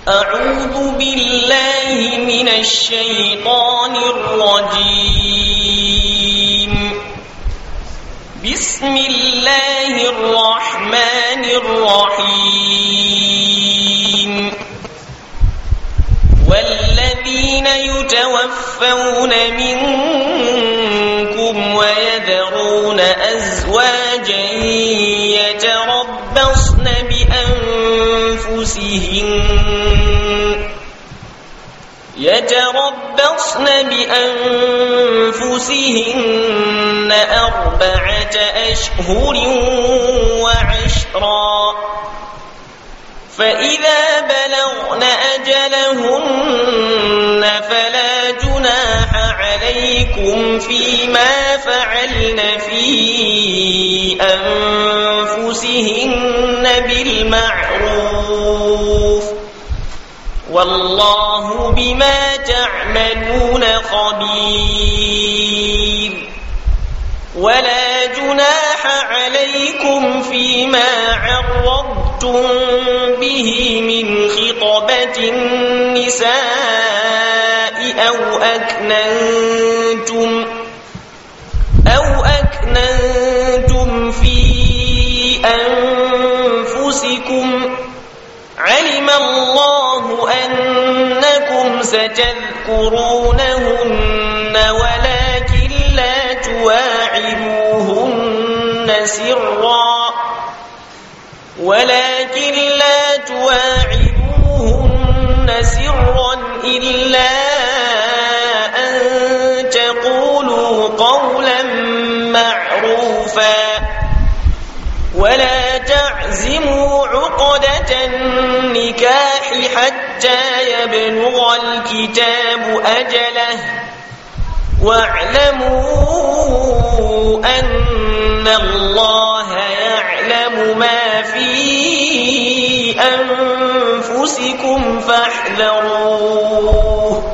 أعوذ بالله من الشيطان الرجيم بسم الله الرحمن الرحيم والذين يتوفون منكم ويذرون أزواجا يتربصن بأنفسهن يتربصن بأنفسهن أربعة أشهر وعشرا فإذا بلغن أجلهن فلا جناح عليكم فيما فعلن في أنفسهن بالمعروف والله بما تعملون خبير ولا جناح عليكم فيما عرضتم به من خطبة النساء أو أكننتم أو أكننتم في أنفسكم علم الله أنكم ستذكرونهن ولكن لا تواعدوهن سرا ولكن لا تواعدوهن سرا إلا أن تقولوا قولا معروفا ولا تعزموا عقدة النكاح حتى يبلغ الكتاب أجله واعلموا أن الله يعلم ما في أنفسكم فاحذروه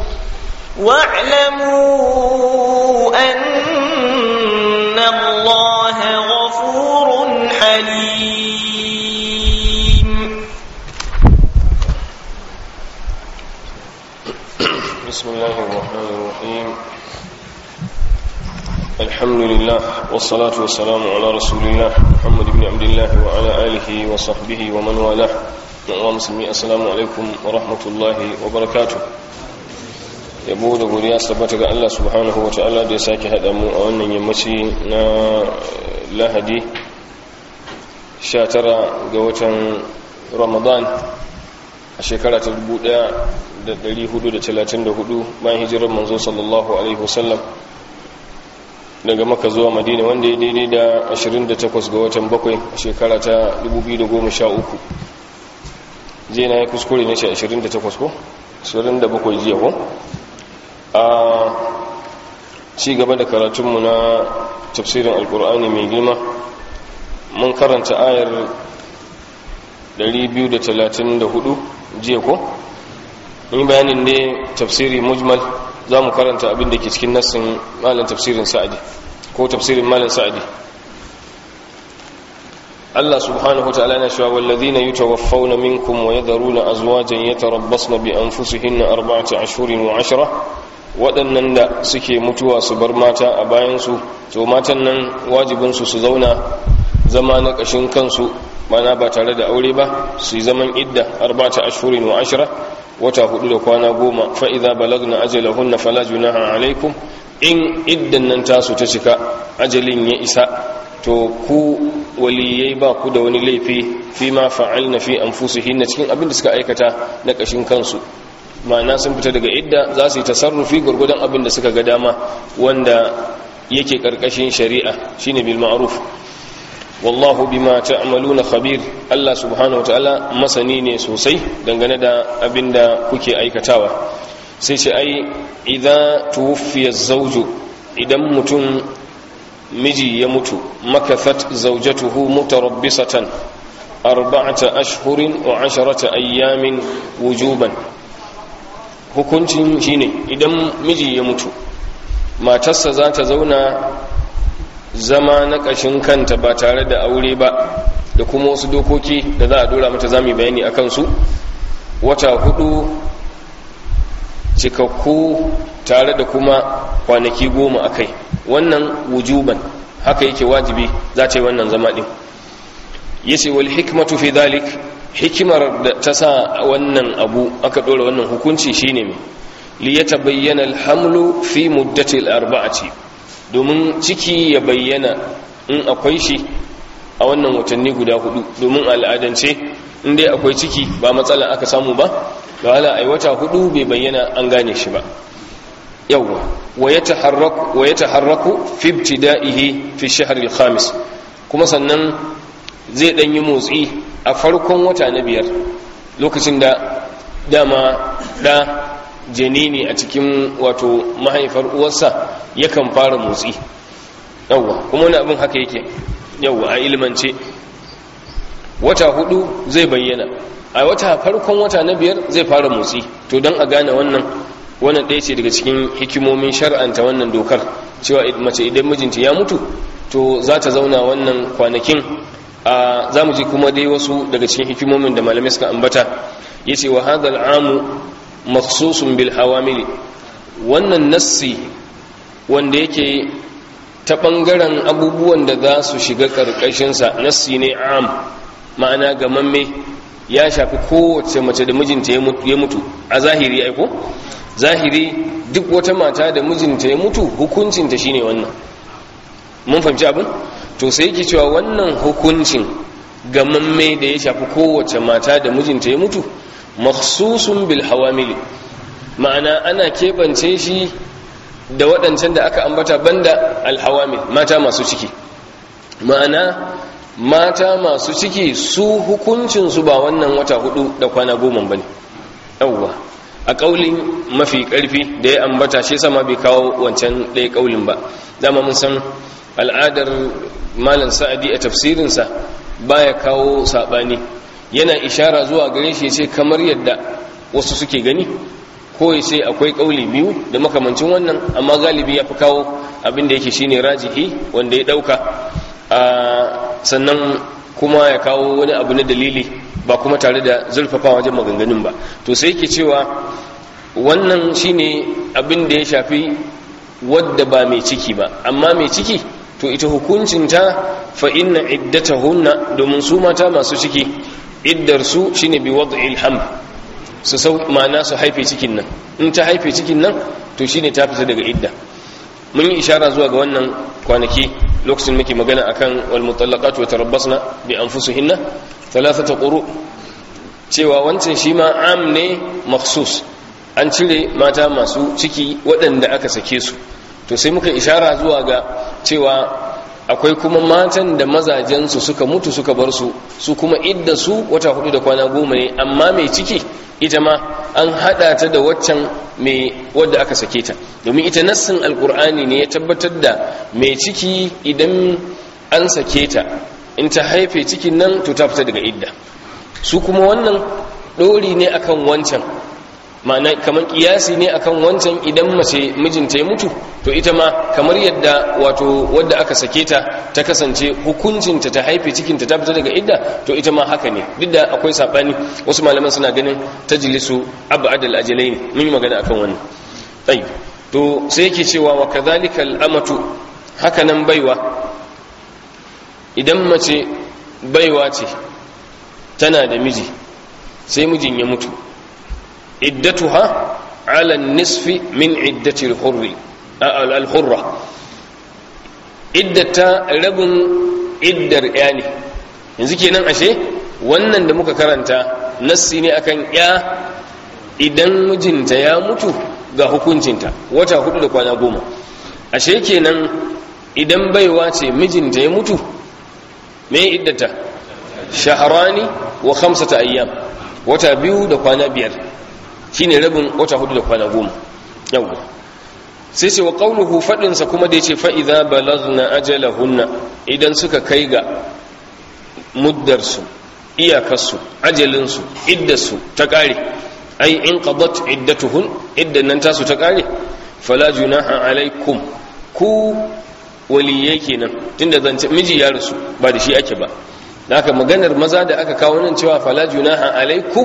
واعلموا أن الله غفور حليم بسم الله الرحمن الرحيم الحمد لله والصلاة والسلام على رسول الله محمد بن عبد الله وعلى آله وصحبه ومن والاه ومسلمي السلام عليكم ورحمة الله وبركاته yabo da godiya tabbata ga Allah subhanahu wa ta'ala da ya sake haɗa mu a wannan yammaci na lahadi 19 ga watan ramadan a shekara ta 1434 bayan hijirar manzo sallallahu alaihi wasallam daga maka zuwa madina wanda ya daidai da 28 ga watan bakwai a shekara ta 2013 jiya na ya kuskure ne shi 28 ko? 27 jiya ko? a ci gaba da karatunmu na tafsirin alkur'ani mai girma mun karanta ayar 234 jiya ko? yi bayanin ne tafsiri mujmal za mu karanta abin da ke cikin nassin malin tafsirin sa'adi ko tafsirin malin sa'adi Allah subhanahu ta'ala na cewa wallazina yutawaffawna minkum wa yadharuna azwajan yatarabbasna bi anfusihinna arba'ata ashhurin wa ashra waɗannan da suke mutuwa su bar mata a bayan su to matan nan wajibin su su zauna zama na ƙashin kansu mana ba tare da aure ba su yi zaman idda arba'ata ashhurin wa ashra wata hudu da kwana goma fa idza balagna ajalahunna fala junaha alaikum in iddan nan tasu ta cika ajalin ya isa to ku waliyai ba ku da wani laifi fi ma fa'alna fi anfusihinna cikin abin da suka aikata na kashin kansu ma'ana sun fita daga idda za su yi tasarrufi gurgudan abin da suka ga dama wanda yake karkashin shari'a shine bil ma'ruf wallahu bima ta'maluna khabir Allah subhanahu wataala masani ne sosai dangane da abin da kuke aikatawa sai ce ai idza tuwfiya zawju idan mutum miji ya mutu makathat zawjatuhu mutarabbisatan arba'ata ashhurin wa asharata ayyamin wujuban hukuncin shine idan miji ya mutu matarsa za ta zauna zama na ƙashin kanta ba tare da aure ba da kuma wasu dokoki da za a dora mata zami bayani a kansu wata hudu cikakku tare da kuma kwanaki goma a kai wannan wujuban haka yake wajibi za ta yi wannan zama ɗin yace wal hikmatu fi dhalik hikimar da ta sa wannan abu aka ɗora wannan hukunci shine mai li yatabayyana alhamlu fi muddati arba'ati domin ciki ya bayyana in akwai shi a wannan watanni guda hudu domin al'adance in dai akwai ciki ba matsala aka samu ba da wala ai wata hudu bai bayyana an gane shi ba yawwa wa yataharraku wa yataharraku fi ibtida'ihi fi shahr al-khamis kuma sannan zai dan yi motsi a farkon wata na biyar lokacin da dama da janini a cikin wato mahaifar uwarsa yakan fara motsi yawwa kuma wani abin haka yake yawwa a ilmance wata hudu zai bayyana a wata farkon wata na biyar zai fara motsi to don a gane wannan wannan ɗaya ce daga cikin hikimomin shar'anta wannan dokar cewa mace idan mijinta ya mutu to za ta zauna wannan kwanakin a za mu ji kuma dai wasu daga cikin hikimomin da malamai suka ambata ya ce wa hadal amu maksusun bil hawamili wannan nassi wanda yake ta ɓangaren abubuwan da za su shiga ƙarƙashinsa nassi ne am ma'ana gamamme ya shafi kowace mace da mijinta ya mutu a zahiri aiko zahiri duk wata mata da mijinta ya mutu hukuncinta shine wannan mun fahimci abin to sai yake cewa wannan hukuncin gamamme da ya shafi kowace mata da mijinta ya mutu makhsusun bil hawamili ma'ana ana keɓance shi da waɗancan da aka ambata banda alhawamil mata masu ciki ma'ana mata masu ciki su hukuncinsu ba wannan wata hudu da kwana goma ba ne yauwa a ƙaulin mafi ƙarfi da ya ambata shi sama bai kawo wancan ɗaya ƙaulin ba dama mun san al'adar malam sa'adi a tafsirinsa baya kawo saɓani yana ishara zuwa gare shi ce kamar yadda wasu suke gani ko ya ce akwai ƙauli biyu da makamancin wannan amma galibi ya fi kawo abin da yake shine rajihi wanda ya ɗauka sannan kuma ya kawo wani abu na dalili ba kuma tare da zurfafa wajen maganganun ba to sai yake cewa wannan shine abin da ya shafi wadda ba mai ciki ba amma mai ciki to ita hukuncinta fa inna iddatahunna domin su mata masu ciki iddar su shine bi wad'il ham su sau ma'ana su haife cikin nan in ta haife cikin nan to shine ta fita daga idda mun yi ishara zuwa ga wannan kwanaki lokacin muke magana akan wal mutallaqatu yatarabbasna bi anfusihinna thalathata quru cewa wancan shi ma am ne makhsus an cire mata masu ciki waɗanda aka sake su to sai muka ishara zuwa ga cewa akwai kuma matan da mazajensu suka mutu suka bar su su kuma idda su wata hudu da kwana goma ne amma mai ciki ita ma an hada ta da waccan mai wadda aka sake ta domin ita nassin alkur'ani ne ya tabbatar da mai ciki idan an sake ta in ta haife cikin nan to ta fita daga idda su kuma wannan dori ne akan wancan ma'ana kamar kiyasi ne akan wancan idan mace mijinta ya mutu to ita ma kamar yadda wato wadda aka sake ta ta kasance hukuncinta ta haife cikinta ta fita daga idda to ita ma haka ne duk da akwai sabani wasu malaman suna ganin tajlisu abadal ajalai ne mun yi magana akan wannan tayyib to sai yake cewa wa kadhalika al-amatu haka nan baiwa idan mace baiwa ce tana da miji sai mijin ya mutu iddatuha ala nisfi min iddati al-hurri al-hurra iddata rabin iddar ya ne yanzu kenan ashe wannan da muka karanta nassi ne akan ya idan mijinta ya mutu ga hukuncinta wata hudu da kwana goma ashe kenan idan baiwa ce mijinta ya mutu me iddata shaharani wa khamsata ayyam wata biyu da kwana biyar shine rabin wata hudu da kwana goma yawwa sai ce wa qauluhu fadin sa kuma da yace fa idza balagna ajalahunna idan suka kai ga muddar su iyakar su ajalin su iddar su ta kare ai in qadat iddatuhun iddan nan tasu ta kare fala junaha alaikum ku waliyai kenan tunda zance miji ya rasu ba da shi ake ba haka maganar maza da aka kawo nan cewa fala junaha alaikum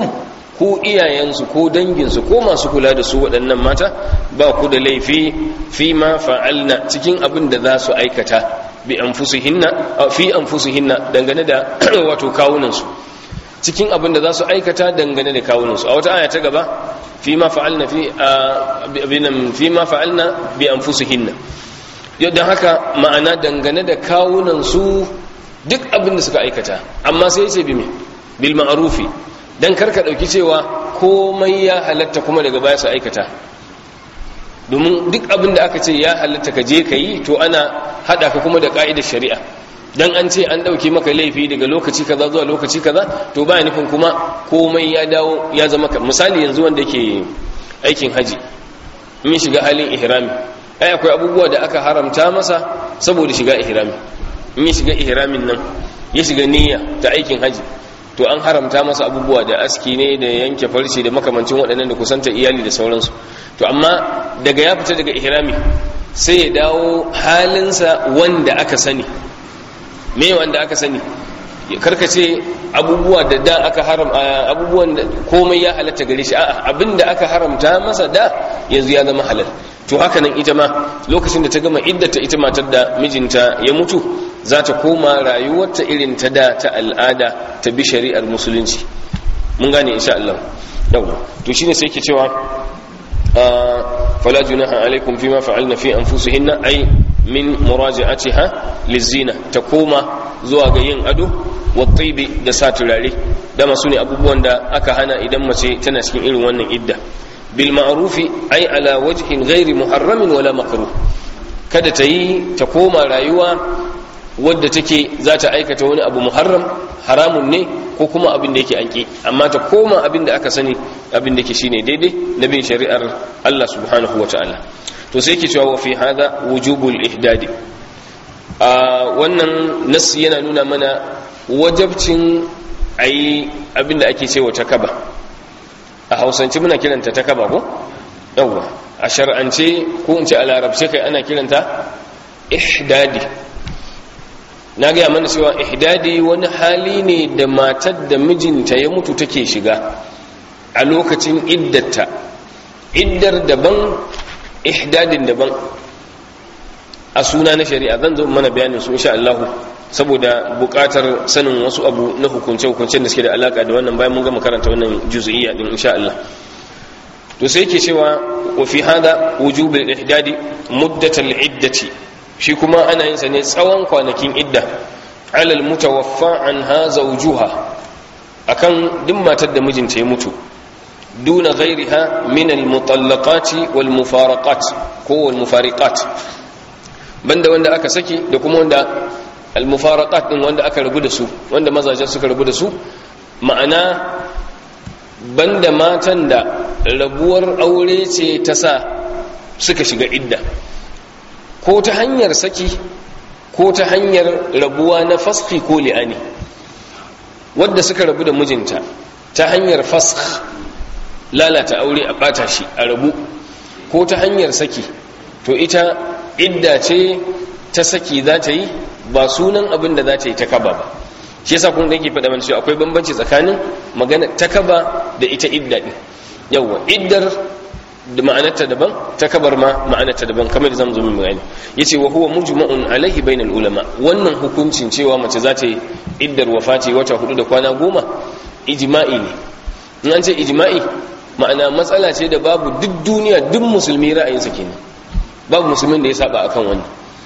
ko iyayensu ko danginsu ko masu kula da su waɗannan mata ba ku da laifi fi ma fa'alna cikin abin da za su aikata bi anfusihinna fi anfusihinna dangane da wato kawunansu cikin abin da za su aikata dangane da kawunansu a wata aya ta gaba fi ma fa'alna fi abinan fi ma fa'alna bi anfusihinna don haka ma'ana dangane da kawunansu duk abin da suka aikata amma sai ce bi me bil ma'rufi dan karka dauki cewa komai ya halatta kuma daga baya su aikata domin duk abin da aka ce ya halatta ka je ka yi to ana hada ka kuma da ka'idar shari'a dan an ce an dauke maka laifi daga lokaci kaza zuwa lokaci kaza to baya nufin kuma komai ya dawo ya zama misali yanzu wanda yake aikin haji in shiga halin ihrami ai akwai abubuwa da aka haramta masa saboda shiga ihrami in ya shiga ihramin nan ya shiga niyya ta aikin haji to an haramta masa abubuwa da aski ne da yanke farce da makamancin waɗannan da kusanta iyali da sauransu to amma daga ya fita daga ihrami sai ya dawo halinsa wanda aka sani me wanda aka sani karkace abubuwa da da aka haram abubuwan da komai ya halatta gare shi a'a abinda aka haramta masa da yanzu ya zama halal to haka nan ita ma lokacin da ta gama iddata ita matar da mijinta ya mutu za ta koma rayuwarta irin ta da ta al'ada ta bi shari'ar musulunci mun gane insha Allah yau to shine sai yake cewa fala junaha alaikum fima fa'alna fi anfusihinna ay min muraji'atiha lizina ta koma zuwa ga yin ado wa tibi da sa turare da masu ne abubuwan da aka hana idan mace tana cikin irin wannan idda bil ma'rufi ay ala wajhin ghairi muharramin wala makruh kada ta yi ta koma rayuwa wadda take za ta aikata wani abu muharram haramun ne ko kuma abin da yake anki amma ta koma abin da aka sani abin da ke shine daidai na bin shari'ar Allah subhanahu wa ta'ala to sai yake cewa wa fi hada wujubul ihdadi a wannan nassi yana nuna mana wajabcin ayi abin da ake cewa takaba a hausance muna kiranta takaba ko yawwa a shar'ance ko in ce a larabce kai ana kiranta ihdadi na gaya mana cewa ihdadi wani hali ne da matar da mijinta ya mutu take shiga a lokacin iddata iddar daban ihdadin daban a suna na shari'a zan zo mana bayanin su insha Allah saboda buƙatar sanin wasu abu na hukunce-hukuncen da suke da alaka da wannan bayan mun gama karanta wannan juz'iyya din insha Allah to sai yake cewa wa fi hada wujubul ihdadi muddatal iddati shi kuma ana yin sa ne tsawon kwanakin idda alal mutawaffa anha zawjuha akan duk matar da mijinta ya mutu duna ghairiha min al mutallaqati wal mufaraqat ko wal mufariqat banda wanda aka saki da kuma wanda al mufaraqat din wanda aka rabu da su wanda mazajen suka rabu da su ma'ana banda matan da rabuwar aure ce ta sa suka shiga idda ko ta hanyar saki ko ta hanyar rabuwa na faski ko li'ani wadda suka rabu da mijinta ta hanyar fask lalata aure a bata shi a rabu ko ta hanyar saki to ita idda ce ta saki za ta yi ba sunan abin da za ta yi ta kaba ba shi yasa kun yake faɗa mana cewa akwai bambanci tsakanin magana ta kaba da ita idda din yawa iddar da ma'anarta daban ta kabar ma ma'anarta daban kamar da zamu zo min bayani yace wa huwa mujma'un alaihi bainal ulama wannan hukuncin cewa mace za ta yi iddar wafati wata hudu da kwana goma ijma'i ne in an ce ijma'i ma'ana matsala ce da babu duk duniya duk musulmi ra'ayinsa kenan babu musulmin da ya saba akan wannan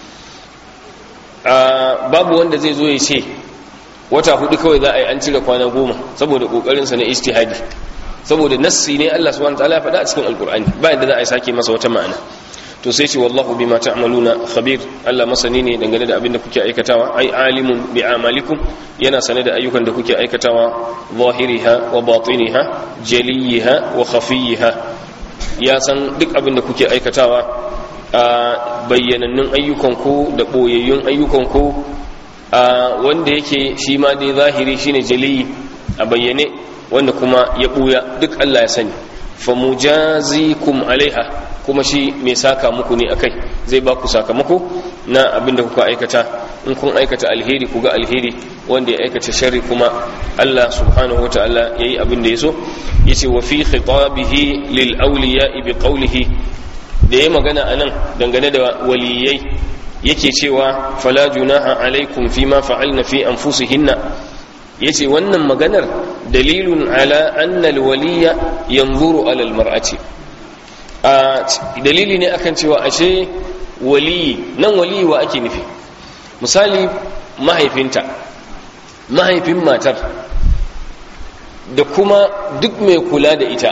babu wanda zai zo ya ce wata hudu kawai za a yi an cire kwana goma saboda kokarinsa na ijtihadi saboda nassi ne Allah subhanahu wataala ya faɗa a cikin alkur'ani ba yadda za a yi sake masa wata ma'ana to sai ce wallahu bima ta'maluna khabir Allah masani ne dangane da abin da kuke aikatawa ai alimun bi amalikum yana sane da ayyukan da kuke aikatawa zahiriha wa batiniha jaliyiha wa khafiyiha ya san duk abin da kuke aikatawa a bayyanannun ayyukan ku da boyayyun ayyukan ku a wanda yake shi ma dai zahiri shine jaliyi a bayyane wanda kuma ya buya duk Allah ya sani famujazikum alaiha kuma shi mai saka muku ne akai zai ba ku sakamako na abinda kuka aikata in kun aikata alheri ku ga alheri wanda ya aikata sharri kuma Allah subhanahu wataala yayi abin da yaso yace wa fi khitabihi lil awliya bi qawlihi da ya magana anan dangane da waliyai yake cewa fala junaha alaikum fima fa'alna fi anfusihinna yace wannan maganar dalilun ala anna alwaliya yanzuru ala almar'ati a dalili ne akan cewa ashe waliyi nan waliyi wa ake nufi misali mahaifinta mahaifin matar da kuma duk mai kula da ita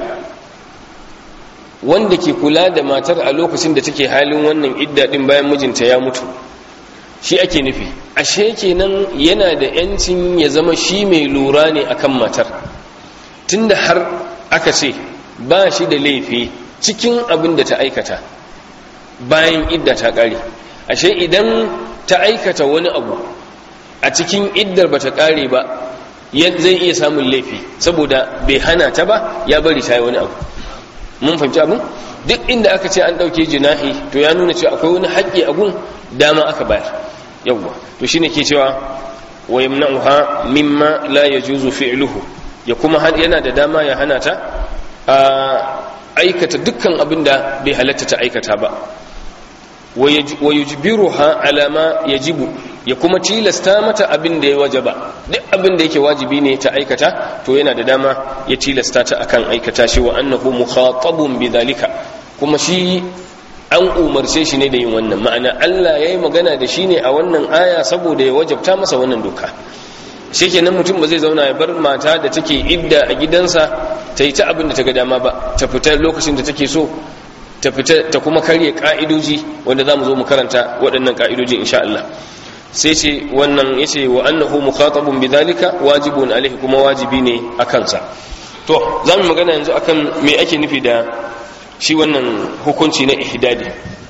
wanda ke kula da matar a lokacin da take halin wannan idda din bayan mijinta ya mutu shi ake nufi ashe kenan yana da yancin ya zama shi mai lura ne akan matar tunda har aka ce ba shi da laifi cikin abin da ta aikata bayan idda ta kare ashe idan ta aikata wani abu a cikin iddar bata kare ba zai iya samun laifi saboda bai hana ta ba ya bari ta yi wani abu mun fahimci abin duk inda aka ce an ɗauke jinahi to ya nuna cewa akwai wani haƙƙi a gun dama aka bayar yawwa to shine ke cewa wa yamna'uha mimma la yajuzu fi'luhu ya kuma yana da dama ya hana ta a aikata dukkan abin da bai halatta ta aikata ba wa yujbiruha ala ma yajibu ya kuma tilasta mata abin da ya wajaba duk abin da yake wajibi ne ta aikata to yana da dama ya tilasta ta akan aikata shi wa annahu mukhatabun bidhalika kuma shi an umarce shi ne da yin wannan ma'ana Allah yayi magana da shi ne a wannan aya saboda ya wajabta masa wannan doka shikenan mutum ba zai zauna ya bar mata da take idda a gidansa ta yi ta abin da ta ga dama ba ta fita lokacin da take so ta fita ta kuma karya ka'idoji wanda za mu zo mu karanta waɗannan ka'idoji insha Allah sai ce wannan ya ce wa annahu mukhatabun bidhalika wajibun alaihi kuma wajibi ne a kansa to za mu magana yanzu akan me ake nufi da shi wannan hukunci na ihdadi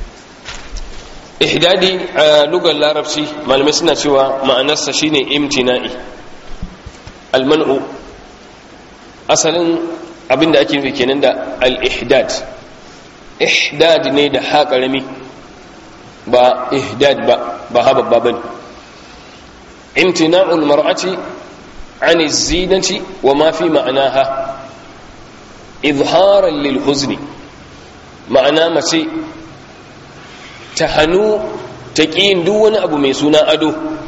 ihdadi a lugar larabci malamai suna cewa ma'anarsa shine imtina'i almanu asalin abinda ake nufi kenan da al-ihdad ihdad ne da ha karami ba ihdad ba ba ha babba bane imtina'ul mar'ati an zinati wa ma fi ma'anaha izharan lil huzni ma'ana mace ta hannu ta ƙiyin duk wani abu mai suna ado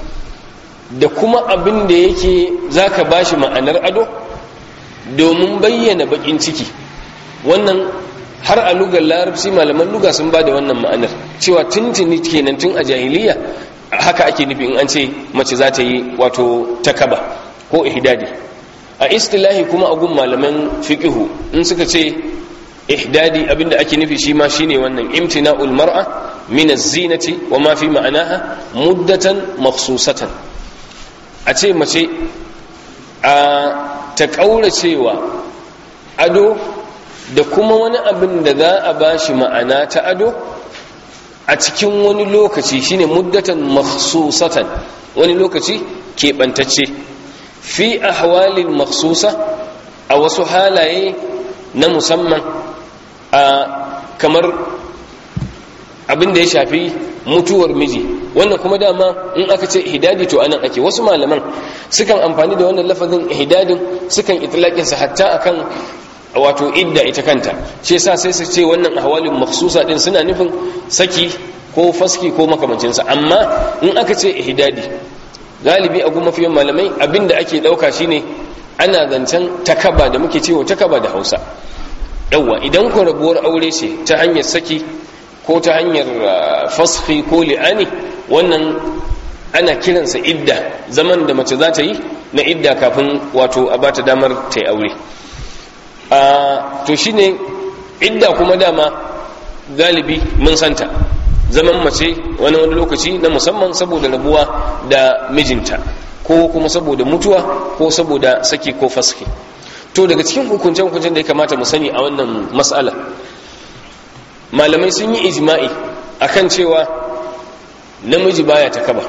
da kuma abin da yake zaka bashi ma'anar ado domin bayyana bakin ciki wannan har a lugar larabci malaman luga sun ba da wannan ma'anar cewa tuntuni kenan tun a jahiliya haka ake nufi in an ce mace za ta yi wato takaba ko ihdadi a istilahi kuma agun malaman fiqihu in suka ce ihdadi abinda ake nufi shi ma shine wannan imtina'ul mar'a min az-zinati wa ma fi ma'anaha muddatan makhsusatan a ce mace a ta kauracewa ado da kuma wani abin da za a ba shi ma'ana ta ado a cikin wani lokaci shine muddatan makhsusatan wani lokaci keɓantacce fi ahwalin makhsusa a wasu halaye na musamman a kamar abin da ya shafi mutuwar miji wannan kuma dama in aka ce hidadi to anan ake wasu malaman sukan amfani da wannan lafazin hidadin sukan itlaƙinsa hatta akan wato idda ita kanta shi yasa sai su ce wannan ahwalin makhsusa din suna nufin saki ko faski ko makamancinsa amma in aka ce ihdadi galibi a goma fiye malamai abinda ake dauka shine ana zancen takaba da muke cewa takaba da Hausa yawa idan ku rabuwar aure ce ta hanyar saki ko ta hanyar faski ko li'ani wannan ana kiransa idda zaman da mace za ta yi na idda kafin wato a bata damar ta yi aure to shine idda kuma dama galibi mun santa zaman mace wani wani lokaci na musamman saboda rabuwa da mijinta ko kuma saboda mutuwa ko saboda saki ko faski to daga cikin hukuncen-hukuncen da ya kamata mu sani a wannan matsala malamai sun yi ijma'i akan cewa namiji baya ta kaba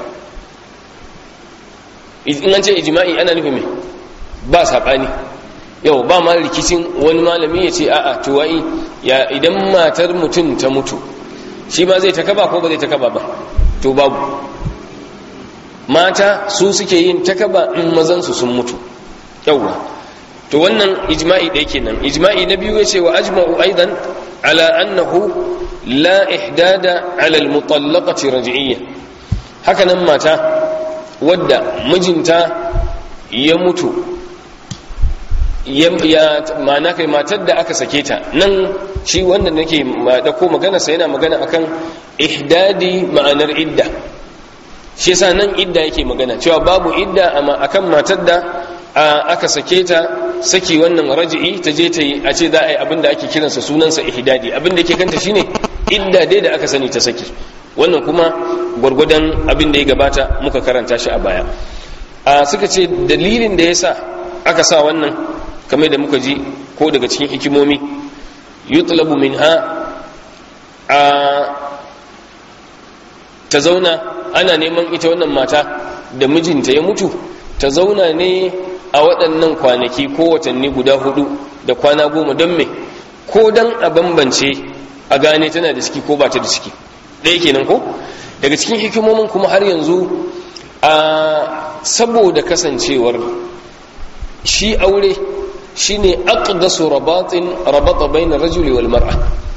in an ce ijma'i ana nufin mai ba saɓani yau ba ma rikicin wani malami ya ce a'a tuwa'i ya idan matar mutum ta mutu shi ba zai takaba ko ba zai takaba ba to babu mata su suke yin takaba in mazansu sun mutu yawwa to wannan ijma'i ɗaya kenan ijma'i na biyu yace wa ajma'u aidan ala annahu la ihdada ala al-mutallaqati raj'iyya haka nan mata wadda mijinta ya mutu ya ma'ana kai matar da aka sake ta nan shi wanda nake dauko magana sai yana magana akan ihdadi ma'anar idda shi yasa nan idda yake magana cewa babu idda amma akan matar da aka sake ta saki wannan raji'i ta je ta yi a ce za a yi abin da ake kiransa sunansa ihdadi abin da yake kanta shine idda dai da aka sani ta saki wannan kuma gwargwadon abin da ya gabata muka karanta shi a baya a suka ce dalilin da yasa aka sa wannan kamar da muka ji ko daga cikin hikimomi yutlabu minha a ta zauna ana neman ita wannan mata da mijinta ya mutu ta zauna ne a waɗannan kwanaki ko watanni guda hudu da kwana goma don me ko don a bambance a gane tana da ciki ko ba ta da ciki ɗaya kenan ko daga cikin hikimomin kuma har yanzu a saboda kasancewar shi aure shine aqdasu rabatin rabata bayna rajuli wal mar'a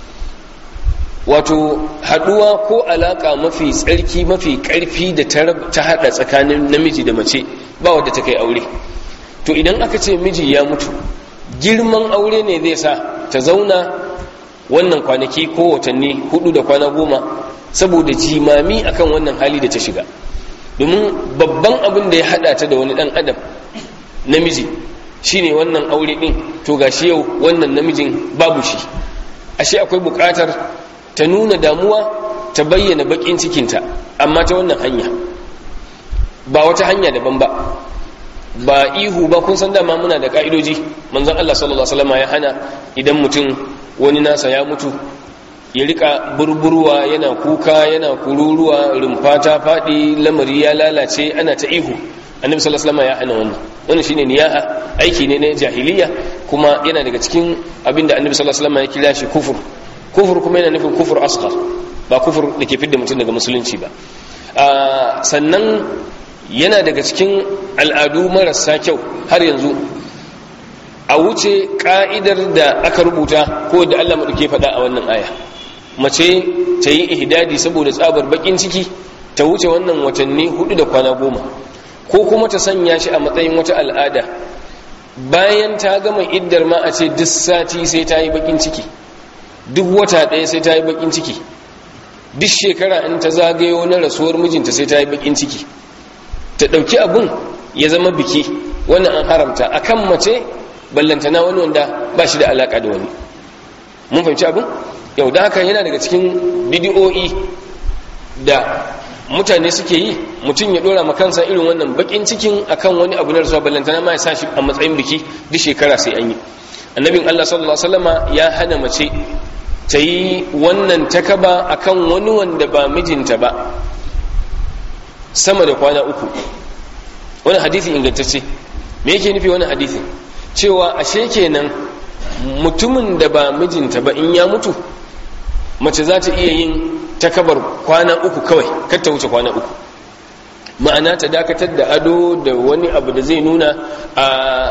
wato haduwa ko alaka mafi tsarki mafi karfi da ta hada tsakanin namiji da mace ba wadda ta kai aure to idan aka ce miji ya mutu girman aure ne zai sa ta zauna wannan kwanaki ko watanni hudu da kwana goma saboda jimami akan wannan hali da ta shiga domin babban abin da ya hada ta da wani dan adam namiji shine wannan aure din to gashi yau wannan namijin babu shi ashe akwai bukatar ta nuna damuwa ta bayyana bakin cikinta amma ta wannan hanya ba wata hanya daban ba ba ihu ba kun san dama muna da ka'idoji manzon Allah sallallahu alaihi wasallam ya hana idan mutum wani nasa ya mutu ya rika burburwa yana kuka yana kururuwa rumfa ta faɗi lamari ya lalace ana ta ihu annabi sallallahu alaihi wasallam ya hana wannan wannan shine niyaha aiki ne na jahiliya kuma yana daga cikin abinda annabi sallallahu alaihi wasallam ya kira shi kufur kufur kuma yana nufin kufur asghar ba kufur da ke fidda mutum daga musulunci ba sannan yana daga cikin al'adu marasa kyau har yanzu a wuce ka'idar da aka rubuta ko da Allah maɗauke faɗa a wannan aya mace ta yi ihdadi saboda tsabar bakin ciki ta wuce wannan watanni hudu da kwana goma ko kuma ta sanya shi a matsayin wata al'ada bayan ta gama iddar ma a ce duk sati sai ta yi bakin ciki duk wata ɗaya sai ta yi bakin ciki duk shekara in ta zagayo na rasuwar mijinta sai ta yi bakin ciki ta ɗauki abun ya zama biki wannan an haramta akan mace ballantana wani wanda ba shi da alaƙa da wani mun fahimci abin yau da haka yana daga cikin bidiyo'i da mutane suke yi mutum ya dora kansa irin wannan bakin cikin akan wani abu na rasuwa ballantana ma ya sa shi a matsayin biki duk shekara sai an yi annabin Allah sallallahu alaihi wasallama ya hana mace ta yi wannan takaba akan wani wanda ba mijinta ba sama da kwana uku wani hadisi ingantacce me yake nufi wani hadisi cewa ashe kenan mutumin da ba mijinta ba in ya mutu mace za ta iya yin takabar kwana uku kawai kar ta wuce kwana uku ma'ana ta dakatar da ado da wani abu da zai nuna a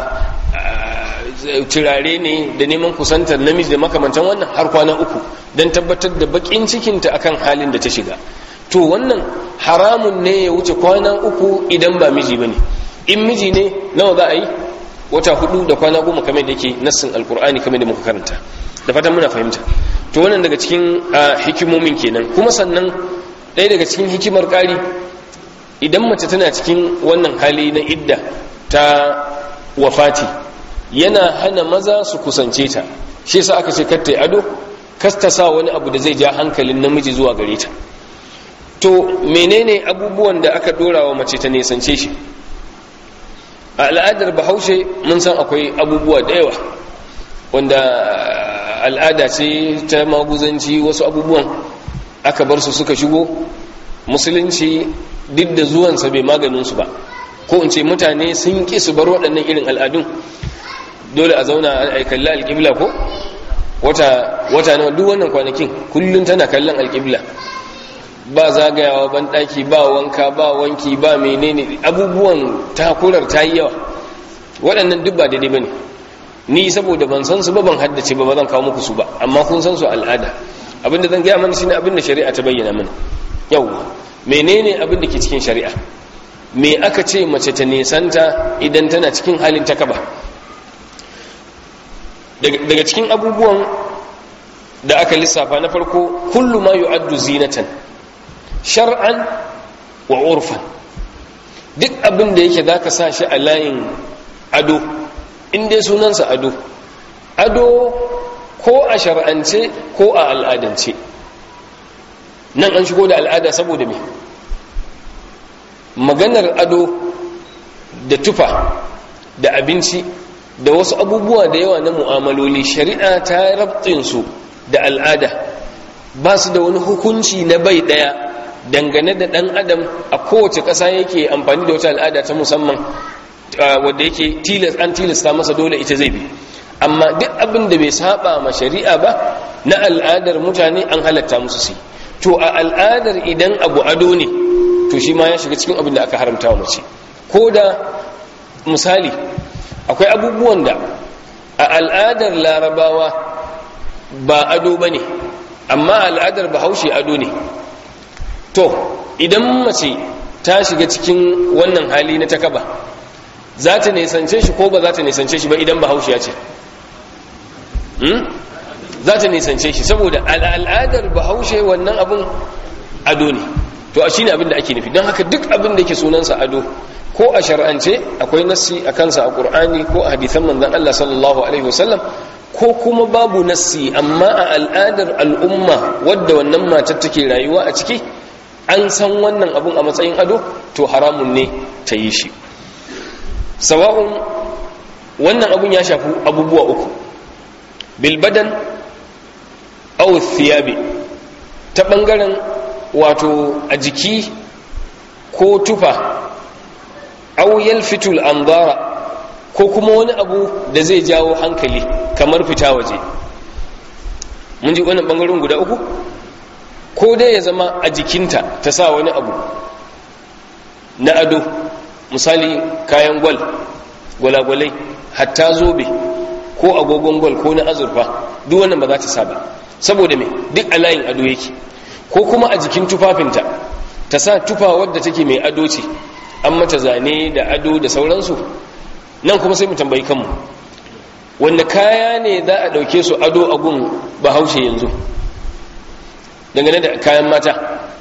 turare ne da neman kusantar namiji da makamantan wannan har kwana uku don tabbatar da bakin cikinta akan halin da ta shiga to wannan haramun ne ya wuce kwana uku idan ba miji ba ne in miji ne nawa za a yi wata hudu da kwana goma kamar da ke nassin alkur'ani kamar da muka karanta da fatan muna fahimta to wannan daga cikin hikimomin kenan kuma sannan ɗaya daga cikin hikimar ƙari idan mace tana cikin wannan hali na idda ta wafati yana hana maza su kusance ta shi yasa aka ce kar ta ado kas ta sa wani abu da zai ja hankalin namiji zuwa gare ta to menene abubuwan da aka dora wa mace ta nesance shi a al'adar bahaushe mun san akwai abubuwa da yawa wanda al'ada ce ta maguzanci wasu abubuwan aka bar su suka shigo musulunci duk da zuwansa bai maganinsu ba ko in ce mutane sun ƙi su bar waɗannan irin al'adun dole a zauna a kalli alƙibla ko wata wata na duk wannan kwanakin kullum tana kallon alƙibla ba zagayawa ban daki ba wanka ba wanki ba menene abubuwan takurar ta yi yawa waɗannan duk ba daidai bane ni saboda ban san su ba ban haddace ba ba zan kawo muku su ba amma kun san su al'ada abinda zan gaya mana shine abinda shari'a ta bayyana mana yawa menene abinda ke cikin shari'a me aka ce mace ta nesanta idan tana cikin halin takaba daga cikin abubuwan da aka lissafa na farko kullu ma yu'addu zinatan shar'an wa urfan duk abin da yake zaka sa shi a layin ado in dai sunansa ado ado ko a shar'ance ko a al'adance nan an shigo da al'ada saboda me maganar ado da tufa da abinci da wasu abubuwa da yawa na mu'amaloli shari'a ta rabtinsu da al'ada ba su da wani hukunci na bai daya dangane da dan adam a kowace ƙasa yake amfani da wata al'ada ta musamman wadda yake tilas an tilasta masa dole ita zai bi amma duk abin da bai saba ma shari'a ba na al'adar mutane an halatta musu su to a al'adar idan abu ado ne to shi ma ya shiga cikin abin da aka haramta wa mace ko da misali akwai abubuwan da a al'adar larabawa ba ado ba ne amma al'adar bahaushe ado ne to idan mace ta shiga cikin wannan hali na takaba za ta nisance shi ko ba za ta nisance shi ba idan bahaushe ya ce za ta nisance shi saboda al'adar bahaushe wannan abin ado ne to a shi ne abin da ake nufi don haka duk abin da ke sunansa ado ko a shar'ance akwai nassi a kansa a ƙur'ani ko a hadithan manzan Allah sallallahu alaihi wasallam ko kuma babu nassi amma a al'adar al'umma wadda wannan matar take rayuwa a ciki an san wannan abun a matsayin ado to haramun ne ta yi shi sawa'un wannan abun ya shafi abubuwa uku bilbadan aw thiyabi ta bangaren wato a jiki ko tufa aw yalfitul anzara ko kuma wani abu da zai jawo hankali kamar fita waje mun ji wannan bangaren guda uku ko dai ya zama a jikinta ta sa wani abu na ado misali kayan gwal gwalagwalai hatta zobe ko agogon gwal ko na azurfa duk wannan ba za ta sa ba saboda me duk a layin ado yake ko kuma a jikin tufafinta ta sa tufa wadda take mai ado ce an mata zane da ado da sauransu nan kuma sai mu tambayi kanmu wanda kaya ne za a ɗauke su ado a gun bahaushe yanzu dangane da kayan mata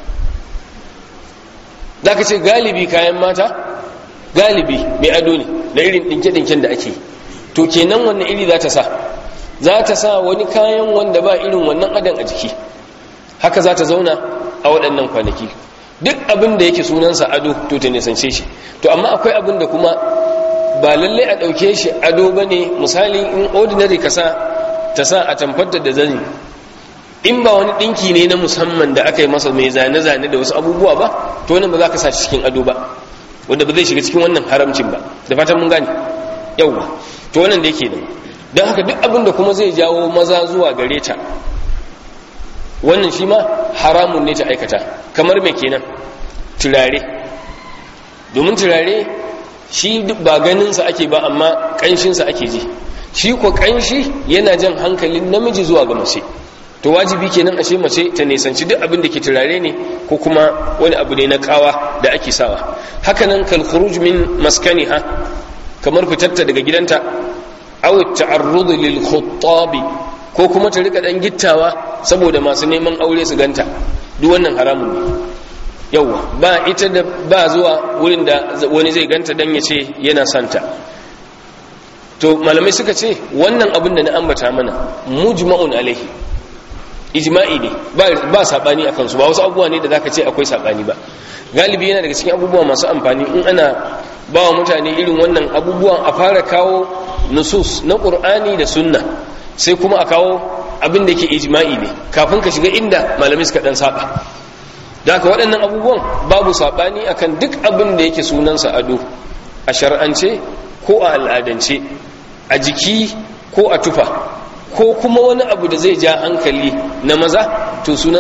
za ka ce galibi kayan mata galibi mai ado ne na irin ɗinke-ɗinken da ake to kenan wannan iri za ta sa za ta sa wani kayan wanda ba irin wannan adon a jiki haka za ta zauna a waɗannan kwanaki duk abin da yake sunansa ado to ta nisance shi to amma akwai abin da kuma ba lallai a ɗauke shi ado ba ne misali in ordinary ka sa ta sa a tamfarta da zani in ba wani ɗinki ne na musamman da aka yi masa mai zane-zane da wasu abubuwa ba to wannan ba za ka sa shi cikin ado ba wanda ba zai shiga cikin wannan haramcin ba da fatan mun gane yauwa to wannan da yake nan don haka duk abin da kuma zai jawo maza zuwa gare ta wannan shi ma haramun ne ta aikata kamar mai kenan turare domin turare shi ba ganinsa ake ba amma ƙanshinsa ake ji shi ko ƙanshi yana jan hankalin namiji zuwa ga mace to wajibi kenan ashe mace ta nisanci duk abin da ke turare ne ko kuma wani abu ne na kawa da ake sawa hakanan kal khuruj min maskaniha kamar fitatta daga gidanta aw ta'arrud lil khuttabi ko kuma ta rika dan gittawa saboda masu neman aure su ganta duk wannan haramun ne yawa ba ita da ba zuwa wurin da wani zai ganta dan ya ce yana santa to malamai suka ce wannan abin da na ambata mana mujma'un alaihi ijma'i ne ba sabani a kansu ba wasu abubuwa ne da zaka ce akwai sabani ba galibi yana daga cikin abubuwa masu amfani in ana ba wa mutane irin wannan abubuwan a fara kawo nusus na qur'ani da sunna sai kuma a kawo abin da ke ijma'i ne kafin ka shiga inda malamai suka dan saba da haka waɗannan abubuwan babu sabani akan duk abin da yake sunansa ado a shar'ance ko a al'adance a jiki ko a tufa ko kuma wani abu da zai ja hankali na maza to sunansa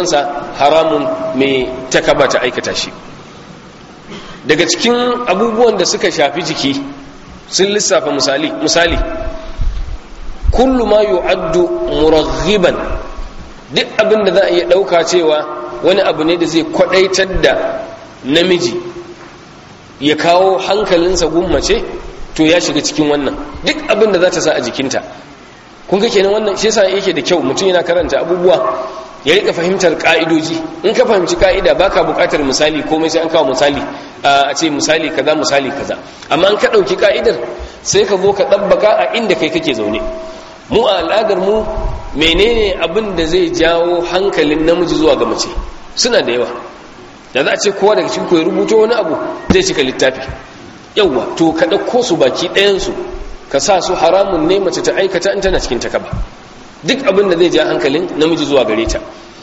haramun mai takaba ta aikata shi daga cikin abubuwan da suka shafi jiki sun lissafa misali misali kullu ma yu'addu muraghiban duk abin da za a iya ɗauka cewa wani abu ne da zai kwadaitar da namiji ya kawo hankalinsa gummace to ya shiga cikin wannan duk abin da za ta sa a jikinta kun ga kenan wannan shi yasa yake da kyau mutum yana karanta abubuwa ya rika fahimtar ka'idoji in ka fahimci ka'ida baka buƙatar misali komai sai an kawo misali a ce misali kaza misali kaza amma an ka ɗauki ka'idar sai ka zo ka ɗabbaka a inda kai kake zaune mu a al'adar mu menene abin da zai jawo hankalin namiji zuwa ga mace suna da yawa da za a ce kowa daga cikin ya rubuto wani abu zai cika littafi yawa to ka ɗauko su baki ɗayansu ka sa su haramun ne mace ta aikata in tana cikin takaba duk abin da zai ja hankalin namiji zuwa gare ta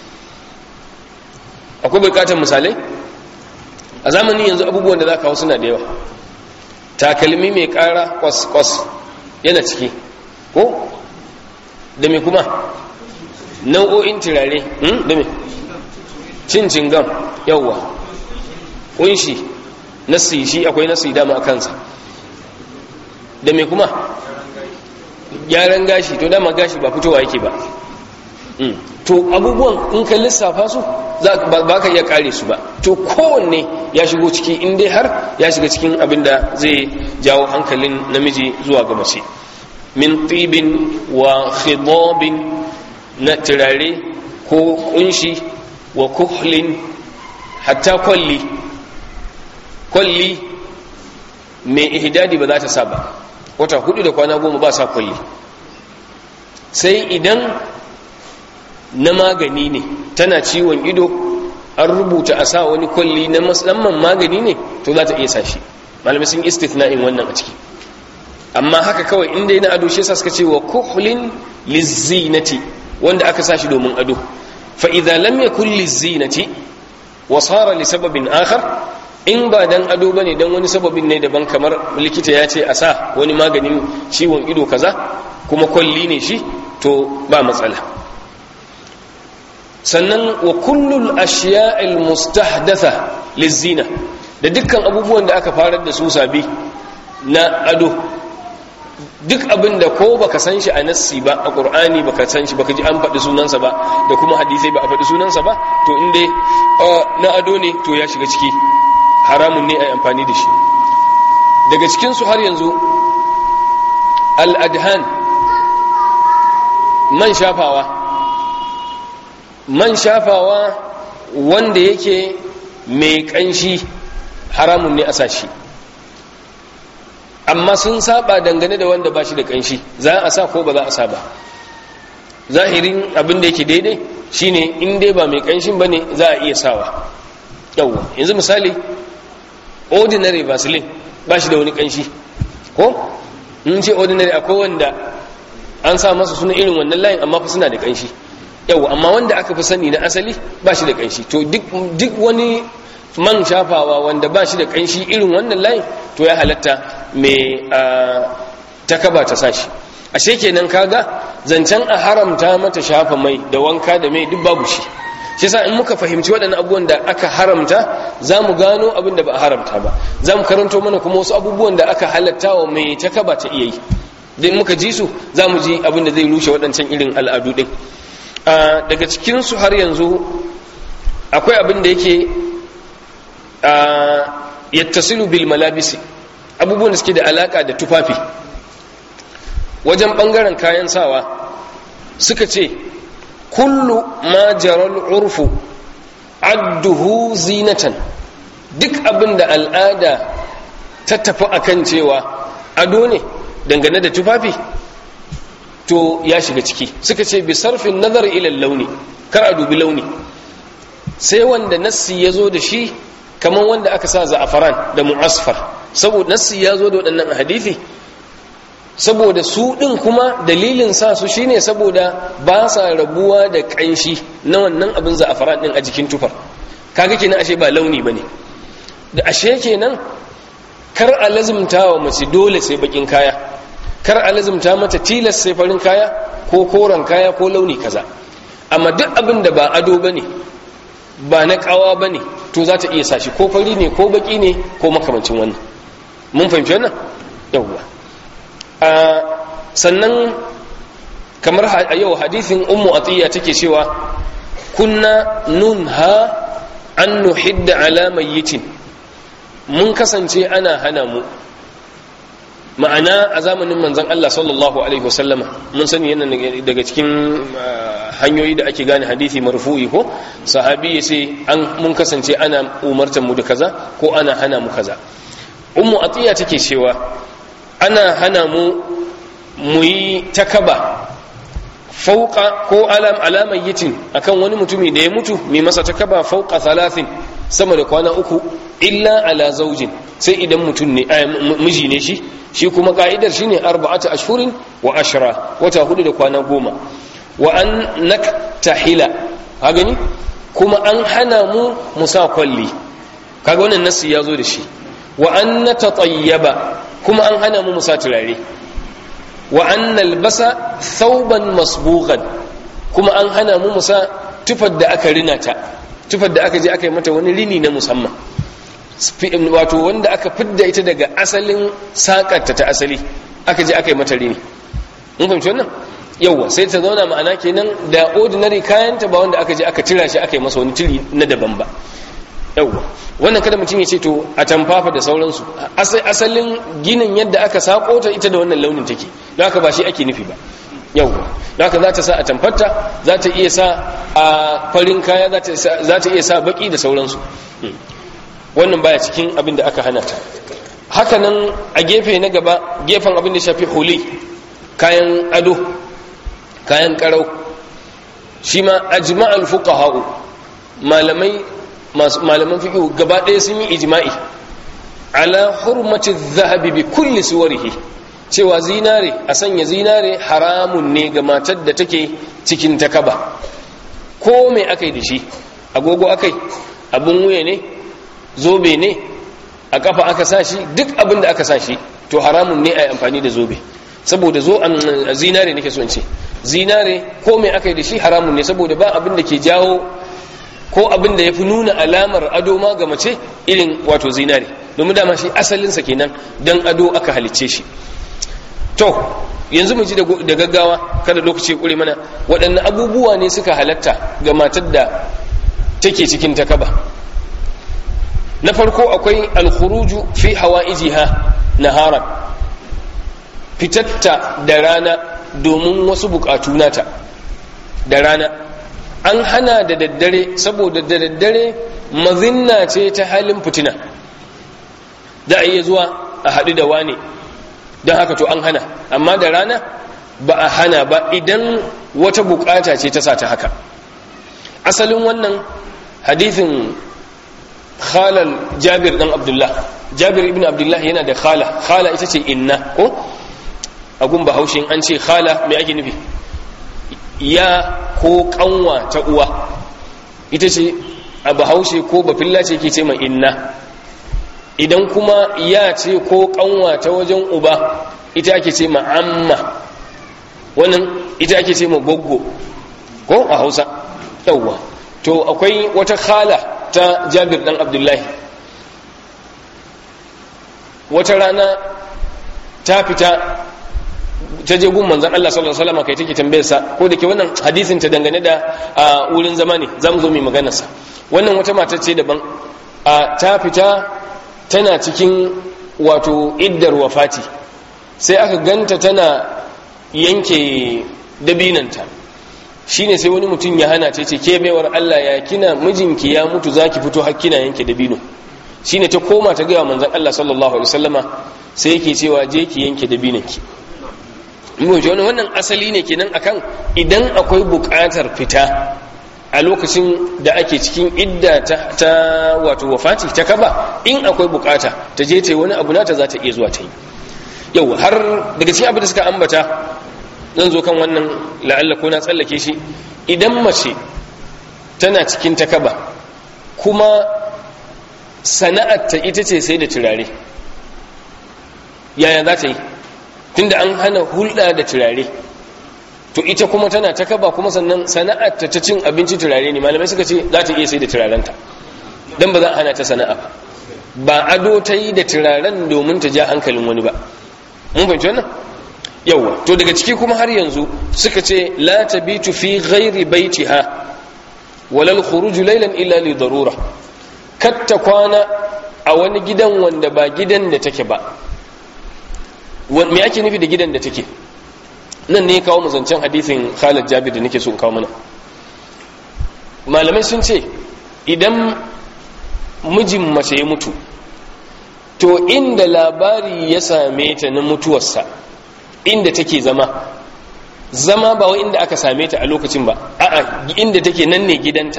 akwai bukatar misalai a zamanin yanzu abubuwan da za ka hau suna da yawa takalmi mai ƙara kwas-kwas yana ciki ko da me kuma nau'o'in turare da me cin gam yawwa kunshi nasi shi akwai nasi dama a kansa da me kuma gyaran gashi to dama gashi ba fitowa yake ba to abubuwan in ka lissafa su ba ka iya kare su ba to kowanne ya shigo ciki in dai har ya shiga cikin abin da zai jawo hankalin namiji zuwa ga mace min tibin wa khidabin na turare ko kunshi wa kuhlin hatta kwalli kwalli mai ihdadi ba za ta sa ba wata hudu da kwana goma ba sa kwalli sai idan na magani ne tana ciwon ido an rubuta a sa wani kwalli na musamman magani ne to za ta iya sa shi malamai sun istithna'in wannan a ciki amma haka kawai inda yana ado shi suka ce wa kuhlin lizinati wanda aka sa shi domin ado fa idza lam yakul lizinati wa sara li sababin akhar in ba dan ado bane dan wani sababin ne daban kamar likita ya ce a sa wani maganin ciwon ido kaza kuma kwalli ne shi to ba matsala sannan wa kullul ashiya'il mustahdatha lizina da dukkan abubuwan da aka farar da su sabi na ado duk abin da ko baka san shi a nassi ba a qur'ani baka san shi baka ji an faɗi sunansa ba da kuma hadisai ba a faɗi sunansa ba to in dai na ado ne to ya shiga ciki haramun ne a amfani da shi daga cikinsu har yanzu al'adhan man shafawa man shafawa wanda yake mai ƙanshi haramun ne a sashi amma sun saba dangane da wanda ba shi da ƙanshi za a sa ko ba za a sa ba zahirin abin da yake daidai shine in dai ba mai ƙanshin ba ne za a iya sawa yauwa yanzu misali ordinary vaseline ba shi da wani kanshi ko in ce ordinary akwai wanda an sa masa suna irin wannan layin amma fa suna da kanshi yau amma wanda aka fi sani na asali ba shi da kanshi to duk wani man shafawa wanda ba shi da kanshi irin wannan layin to ya halatta mai takaba ta sashi ashe kenan kaga zancen a haramta mata shafa mai da wanka da mai duk babu shi shi sa in muka fahimci waɗannan abubuwan da aka haramta za mu gano abin da ba a haramta ba za mu karanto mana kuma wasu abubuwan da aka halatta wa mai ta kaba ta iya yi din muka ji su za mu ji abin da zai rushe waɗancan irin al'adu ɗin daga cikinsu har yanzu akwai abin da yake yattasilu bil malabisi abubuwan da suke da alaka da tufafi wajen ɓangaren kayan sawa suka ce kullu ma jaral urfu adduhu zinatan duk abin da al'ada ta tafi akan cewa ado ne dangane da tufafi to ya shiga ciki suka ce bi sarfin nazar ila launi kar a dubi launi sai wanda nassi ya zo da shi kamar wanda aka sa za'afaran da mu'asfar saboda nassi ya zo da waɗannan hadithi saboda su ɗin kuma dalilin sa su shine saboda ba sa rabuwa da ƙanshi na wannan abin za'afaran ɗin a jikin tufar kaga kenan ashe ba launi bane da ashe kenan kar a lazimta wa mace dole sai bakin kaya kar a lazimta mata tilas sai farin kaya ko koren kaya ko launi kaza amma duk abin da ba ado bane ba na kawa ba ne to za ta iya sa shi ko fari ne ko baki ne ko makamancin wannan mun fahimci wannan yawwa sannan kamar a yau hadithin ummu atiya take cewa kunna nunha an nuhidda ala mayyitin mun kasance ana hana mu ma'ana a zamanin manzon Allah sallallahu alaihi wasallama mun sani yana daga cikin hanyoyi da ake gane hadisi marfu'i ko sahabi ya ce an mun kasance ana umartar mu da kaza ko ana hana mu kaza ummu atiya take cewa ana hana mu mu yi takaba fauka ko alam alamayyitin akan wani mutumi da ya mutu mai masa takaba fauka thalathin sama da kwana uku illa ala zaujin sai idan mutum ne miji ne shi shi kuma ka'idar shine arba'atu ashhurin wa ashra wata hudu da kwana goma wa an naktahila ka gani kuma an hana mu musa kwalli kaga wannan nasi ya zo da shi wa an natatayyaba kuma an hana mu musa turare wa an nalbasa thawban masbughan kuma an hana mu musa tufar da aka rina ta tufar da aka je aka yi mata wani rini na musamman wato wanda aka fidda ita daga asalin sakarta ta asali aka je aka yi mata rini mun fahimci wannan yawwa sai ta zauna ma'ana kenan da ordinary kayanta ba wanda aka je aka tira shi aka yi masa wani tiri na daban ba yawwa wannan kada mutum ya ce to a tamfafa da sauransu asalin ginin yadda aka sako ta ita da wannan launin take don haka ba shi ake nufi ba yawwa don haka za ta sa a tamfarta za ta iya sa a farin kaya za ta iya sa baki da sauransu wannan baya cikin abin da aka hana ta haka nan a gefe na gaba gefen abin da shafi huli kayan ado kayan karau shi ma ajma'al fuqaha'u malamai malaman fiqh gaba ɗaya sun yi ijma'i ala hurmati dhahabi bi kulli suwarihi cewa zinare a sanya zinare haramun ne ga matar da take cikin takaba ko mai akai da shi agogo akai abun wuya ne zobe ne a kafa aka sa shi duk abin da aka sa shi to haramun ne a yi amfani da zobe saboda zo zinare nake so in ce zinare ko mai aka yi da shi haramun ne saboda ba abin da ke jawo ko abin da ya fi nuna alamar ado ma ga mace irin wato zinare domin dama shi asalinsa kenan don ado aka halicce shi to yanzu mu ji da gaggawa kada lokaci ya kure mana waɗanne abubuwa ne suka halatta ga matar da take cikin takaba na farko akwai alkhuruju fi hawaijiha naharan fitatta da rana domin wasu bukatu nata da rana an hana da daddare saboda da daddare mazinna ce ta halin fitina za a iya zuwa a haɗu da wane don haka to an hana amma da rana ba a hana ba idan wata bukata ce ta sa ta haka asalin wannan hadithin khalal jabir dan abdullah jabir ibn abdullah yana da khala khala ita ce inna ko agun bahaushe an ce khala mai ake nufi ya ko kanwa ta uwa ita ce a bahaushe ko bafilla ce ke ce mai inna idan kuma ya ce ko kanwa ta wajen uba ita ake ce ma amma wannan ita ake ce ma goggo ko a hausa yawwa to akwai wata khala ta jabir dan abdullahi wata rana ta fita ta je gun manzan Allah sallallahu alaihi wasallam kai take tambayar sa ko da ke wannan hadisin ta dangane da wurin zama ne zamu zo mu magana sa wannan wata mata ce daban ta fita tana cikin wato iddar wafati sai aka ganta tana yanke dabinanta shine sai wani mutum ya hana ta ce ke baiwar Allah ya kina mijinki ya mutu zaki fito har kina yanke dabino shine ta koma ta ga manzon Allah sallallahu alaihi wasallama sai yake cewa je ki yanke dabinanki mun ji wannan asali ne kenan akan idan akwai buƙatar fita a lokacin da ake cikin idda ta, ta wato wafati ta kaba in akwai buƙata ta je ta yi wani abu nata za ta iya zuwa ta yi yau har daga cikin abin da suka ambata zan zo kan wannan la'alla ko na tsallake shi idan mace tana cikin takaba kuma sana'arta ita ce sai da turare yaya za ta yi tunda an hana hulɗa da turare to ita kuma tana ta kaba kuma sannan sana'ar ta cin abinci turare ne malamai suka ce za ta iya sai da turarenta don ba za a hana ta sana'a ba ba ado ta yi da turaren domin ta ja hankalin wani ba mun fahimci wannan yawa to daga ciki kuma har yanzu suka ce la tabitu fi ghairi baitiha walal khuruju laylan illa li darura katta kwana a wani gidan wanda ba gidan da take ba me ake nufi da gidan da take nan ne kawo mu zancen hadisin Khalid Jabir da nake so in kawo mana malamai sun ce idan mijin mace ya mutu to inda labari ya same ta na mutuwarsa inda take zama zama ba wai inda aka same ta a lokacin ba a'a inda take nan ne gidanta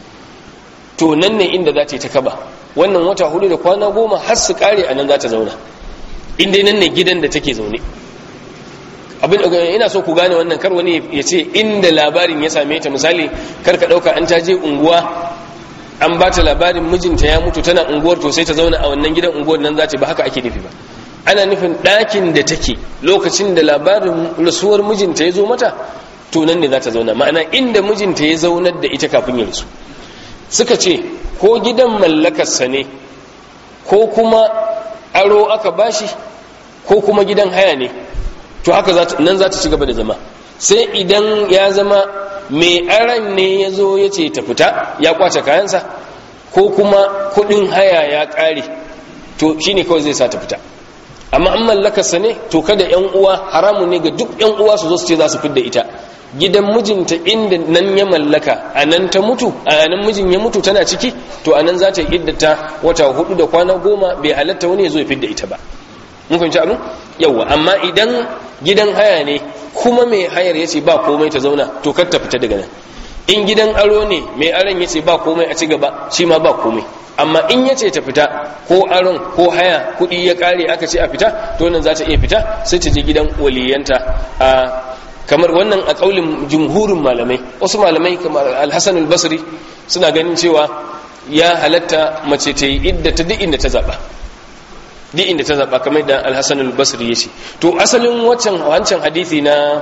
to nan ne inda za ta yi ta kaba wannan wata hudu da kwana goma har su kare a nan za ta zauna inda nan ne gidan da take zaune abin ina so ku gane wannan kar wani ya ce inda labarin ya same ta misali kar ka dauka an ta je unguwa an ba ta labarin mijinta ya mutu tana unguwar to sai ta zauna a wannan gidan unguwar nan za ta ba haka ake nufi ba ana nufin ɗakin da take lokacin da labarin rasuwar mijinta ya zo mata to nan ne za ta zauna ma'ana inda mijinta ya zaunar da ita kafin ya rasu suka ce ko gidan mallakarsa ne ko kuma aro aka bashi ko kuma gidan haya ne to haka nan za ta ci gaba da zama sai idan ya zama mai aran ne ya zo ya ce ta fita ya kwace kayansa ko kuma kudin haya ya kare to shine kawai zai sa ta fita amma an mallakarsa ne to kada yan uwa haramun ne ga duk yan uwa su zo su ce za su fidda ita gidan mijinta inda nan ya mallaka a nan ta mutu a nan mijin ya mutu tana ciki to a nan za ta yi iddata wata hudu da kwana goma bai halatta wani ya zo ya fidda ita ba mun fahimci abin yawa amma idan gidan haya ne kuma mai hayar ya ce ba komai ta zauna to kar ta fita daga nan in gidan aro ne mai aron ya ce ba komai a ci gaba shi ma ba komai amma in ya ce ta fita ko aron ko haya kuɗi ya ƙare aka ce a fita to nan za ta iya fita sai ta je gidan waliyanta a kamar wannan a ƙaulin jumhurin malamai wasu malamai kamar alhassan albasri suna ganin cewa ya halatta mace ta yi idda ta duk inda ta zaɓa duk inda ta zaɓa kamar da alhassan albasri ya ce to asalin wancan wancan hadithi na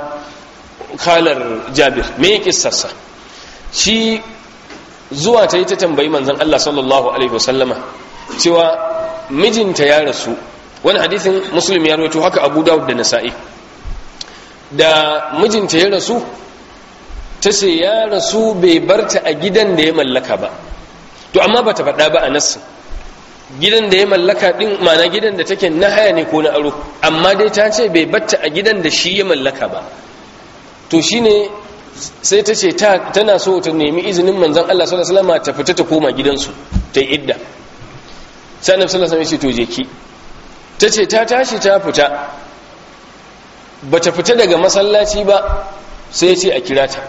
kalar jabir me ya kissarsa shi zuwa ta yi ta tambayi manzan Allah sallallahu alaihi wasallama cewa mijinta ya rasu wani hadithin muslim ya rawaito haka abu dawud da nasa'i da mijinta ya rasu ta ce ya rasu bai barta a gidan da ya mallaka ba to amma ba ta faɗa ba a nassin gidan da ya mallaka ɗin mana gidan da take na haya ne ko na aro amma dai ta ce bai batta a gidan da shi ya mallaka ba to shine sai ta ce tana so ta nemi izinin manzan Allah sallallahu alaihi wasallam ta fita ta koma gidansu ta yi idda sai annabi sallallahu alaihi wasallam ya ce to je ki ta ce ta tashi ta fita bata fita daga masallaci ba sai ya ce a kira ta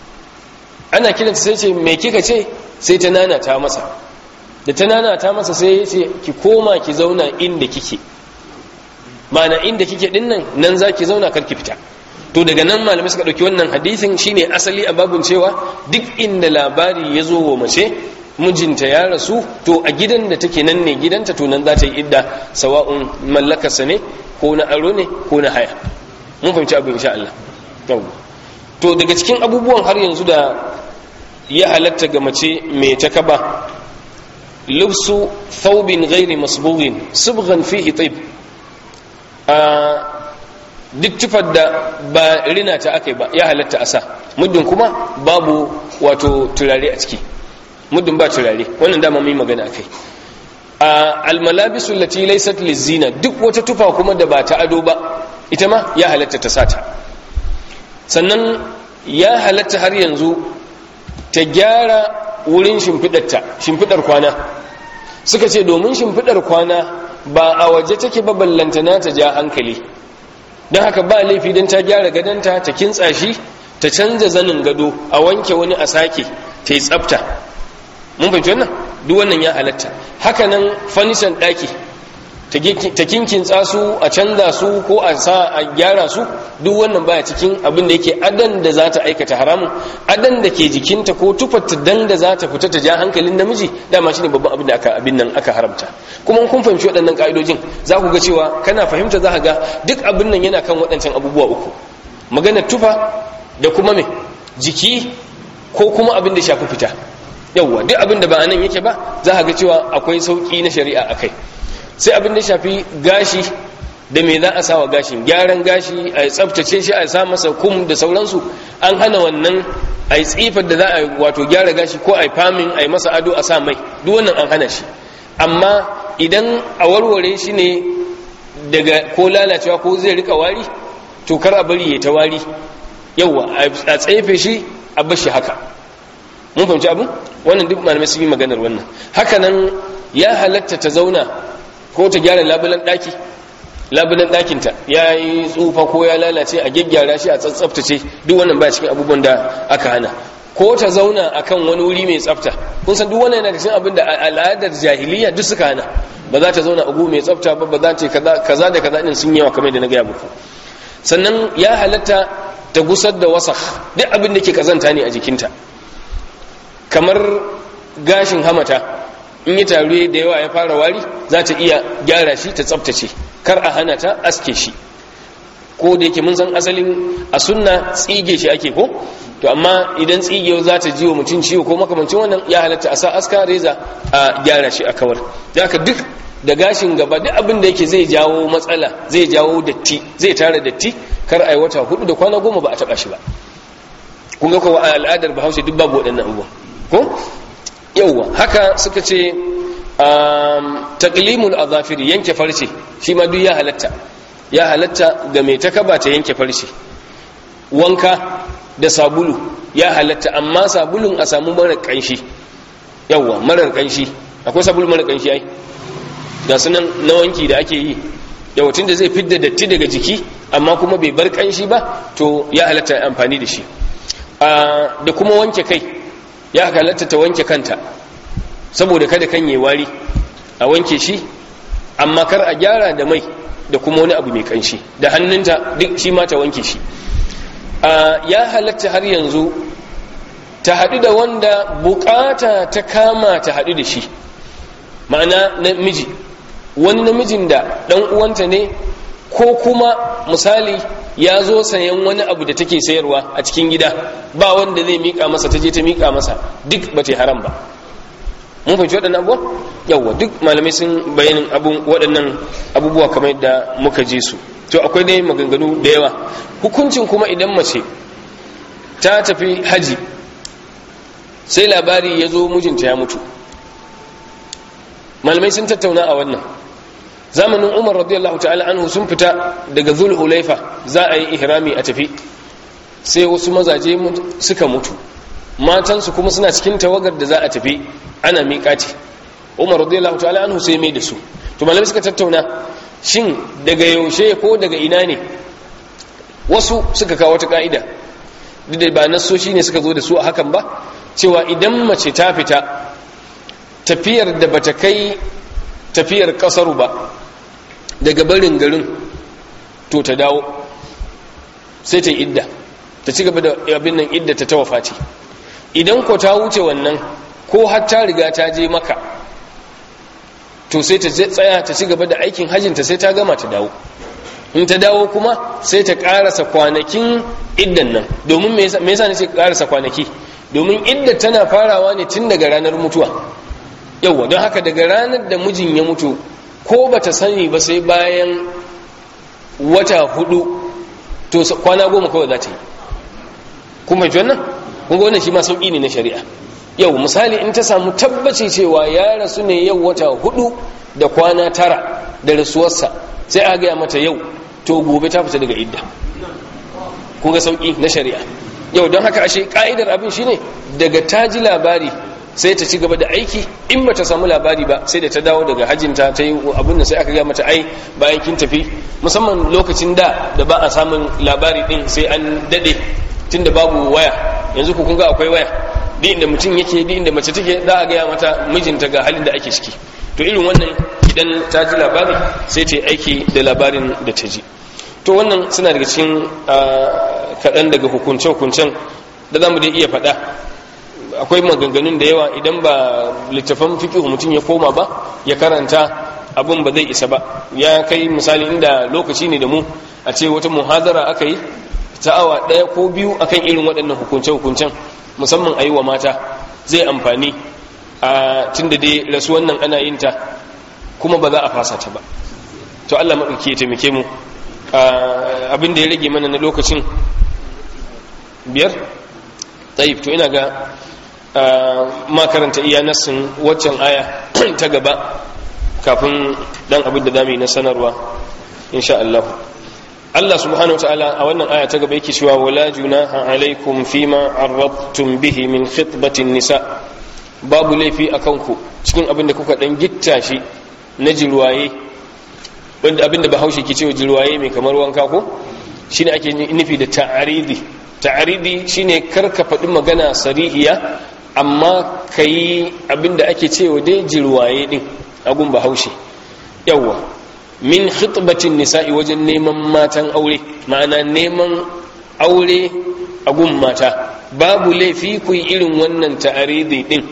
ana kiranta sai ce me kika ce sai ta nana ta masa da ta nana ta masa sai ya ce ki koma ki zauna inda kike ma'ana inda kike dinnan nan za ki zauna kar ki fita to daga nan malamai suka ɗauki wannan hadisin shine asali a babun cewa duk inda labari ya zo wa mace mijinta ya rasu to a gidan da take nan ne gidanta to nan za ta yi idda sawa'un mallakarsa ne ko na aro ne ko na haya mun fahimci abu insha Allah to daga cikin abubuwan har yanzu da ya halatta ga mace mai takaba lubsu thawbin ghairi masbughin subghan fihi tib duk tufar da ba rina ta aka yi ba ya halatta a sa muddin kuma babu wato turare a ciki muddin ba turare wannan dama mai magana akai a almalabisu lati laysat lizina duk wata tufa kuma da ba ta ado ba ita ma ya halatta ta sata sannan ya halatta har yanzu ta gyara wurin shimfidarta shimfidar kwana suka ce domin shimfidar kwana ba a waje take ba ballantana ta ja hankali don haka ba laifi don ta gyara gadonta ta kintsa shi ta canza zanin gado a wanke wani a sake ta yi tsafta mun fahimci wannan duk wannan ya halatta haka nan fanishan ɗaki ta kinkintsa su a canza su ko a sa a gyara su duk wannan baya cikin abin da yake adan da za ta aikata haramun adan da ke jikinta ko tufarta dan da za ta fita ta ja hankalin namiji dama shine babban abin da aka abin nan aka haramta kuma kun fahimci waɗannan ka'idojin za ku ga cewa kana fahimta za ka ga duk abin nan yana kan waɗancan abubuwa uku maganar tufa da kuma me jiki ko kuma abin da shafi fita yawwa duk abin da ba anan yake ba za ka ga cewa akwai sauki na shari'a akai sai abin da shafi gashi da me za a sawa gashin gyaran gashi a tsaftace shi a sa masa kum da sauransu an hana wannan a yi tsifar da za a wato gyara gashi ko a yi famin a yi masa ado a sa mai duk wannan an hana shi amma idan a warware shi ne daga ko lalacewa ko zai rika wari to kar a bari ya ta wari yauwa a tsefe shi a bashi haka mun fahimci abin wannan duk malamai sun yi maganar wannan haka nan ya halatta ta zauna ko ta gyara labulan daki labulan dakinta ya yi tsufa ko ya lalace a gyaggyara shi a tsaftace duk wannan ba cikin abubuwan da aka hana ko ta zauna akan wani wuri mai tsafta kun san duk wannan yana da cikin abin da al'adar jahiliya duk suka hana ba za ta zauna a gu mai tsafta ba ba za ta kaza da kaza din sun yawa kamar da na gaya muku sannan ya halatta ta gusar da wasakh duk abin da ke kazanta ne a jikinta kamar gashin hamata in yi taruwe da yawa ya fara wari za ta iya gyara shi ta tsaftace kar a hana ta aske shi ko da yake mun san asalin a sunna tsige shi ake ko to amma idan tsigewa za ta ji wa mutum ciwo ko makamancin wannan ya halatta a sa aska reza a gyara shi a kawar da haka duk da gashin gaba duk abin da yake zai jawo matsala zai jawo datti zai tara datti kar a yi wata hudu da kwana goma ba a taba shi ba kun ga kowa a al'adar bahaushe duk babu waɗannan abubuwan ko yauwa haka suka ce taqlimul azafiri yanke farce shi ma duk ya halatta ya halatta ga mai takaba ta yanke farce wanka da sabulu ya halatta amma sabulun a samu marar kanshi yauwa marar kanshi akwai sabulu marar kanshi ai ga sunan na wanki da ake yi yawancin da zai fidda datti daga jiki amma kuma bai bar kanshi ba to ya halatta amfani da shi da kuma wanke kai ya halatta ta wanke kanta saboda kada kan yi wari a wanke shi amma kar a gyara da mai da kuma wani abu mai kanshi da hannunta duk shi ma ta wanke shi ya halatta har yanzu ta haɗu da wanda bukata ta kama ta haɗu da shi ma'ana namiji wani namijin da ɗan uwanta ne ko kuma misali ya zo sayan wani abu da take sayarwa a cikin gida ba wanda zai mika masa ta je ta mika masa duk ba ta haram ba mun fahimci waɗannan abubuwa yawwa duk malamai sun bayanin waɗannan abubuwa kamar yadda muka je su to akwai dai maganganu da yawa hukuncin kuma idan mace ta tafi haji sai labari ya zo mijinta ya mutu malamai sun tattauna a wannan zamanin umar radiyallahu ta'ala anhu sun fita daga zul hulaifa za a yi ihrami a tafi sai wasu mazaje suka mutu matansu kuma suna cikin tawagar da za a tafi ana miƙati umar radiyallahu ta'ala anhu sai mai da su to malamai suka tattauna shin daga yaushe ko daga ina ne wasu suka kawo wata ka'ida duk da ba nasoshi ne suka zo da su a hakan ba cewa idan mace ta fita tafiyar da bata kai tafiyar kasaru ba daga barin garin to ta dawo sai ta idda ta ci gaba da abin nan idda ta tawafa ce idan ko ta wuce wannan ko har ta riga ta je maka to sai ta tsaya ta ci gaba da aikin hajjinta sai ta gama ta dawo in ta dawo kuma sai ta karasa kwanakin iddan nan domin me yasa ne sai karasa kwanaki domin idda tana farawa ne tun daga ranar mutuwa yauwa don haka daga ranar da mijin ya mutu ko ba ta sani ba sai bayan wata hudu to kwana goma kawai za ta yi kuma ji wannan kunga wannan shi ma sauƙi ne na shari'a yau misali in ta samu tabbaci cewa ya rasu ne yau wata hudu da kwana tara da rasuwarsa sai a gaya mata yau to gobe ta fita daga idda kunga sauƙi na shari'a yau don haka ashe ka'idar abin shine daga ta ji labari sai ta ci gaba da aiki in ba ta samu labari ba sai da ta dawo daga hajjinta ta yi abin da sai aka gaya mata ai bayan kin tafi musamman lokacin da da ba a samun labari din sai an dade tunda babu waya yanzu ku kun ga akwai waya duk inda mutum yake duk inda mace take za a gaya mata mijinta ga halin da ake ciki to irin wannan idan ta ji labari sai ta yi aiki da labarin da ta ji to wannan suna daga cikin kaɗan daga hukunce-hukuncen da za mu dai iya faɗa akwai maganganun da yawa idan ba littafan fikihu mutum ya koma ba ya karanta abin ba zai isa ba ya kai misali inda lokaci ne da mu a ce wata muhadara aka yi ta awa ɗaya ko biyu akan irin waɗannan hukunce-hukuncen musamman a yi wa mata zai amfani a tun da dai rasuwan nan ana yin ta kuma ba za a fasa ta ba to Allah maɗauki ya taimake mu abin da ya rage mana na lokacin biyar tsayif to ina ga makaranta iya nassin waccan aya ta gaba kafin dan abin da za yi na sanarwa insha Allah Allah subhanahu wataala a wannan aya ta gaba yake cewa wala junaha alaikum fima arrabtum bihi min khitbatin nisa babu laifi akan ku cikin abin da kuka dan gitta shi na jirwaye wanda abin da bahaushe ke cewa jirwaye mai kamar wanka ko shine ake nufi da ta'aridi ta'aridi shine karka faɗi magana sarihiya amma kai abin da ake cewa dai jirwaye din agun bahaushe yawwa min khitbatin nisa'i wajen neman matan aure ma'ana neman aure a gun mata babu laifi ku yi irin wannan ta'aridi din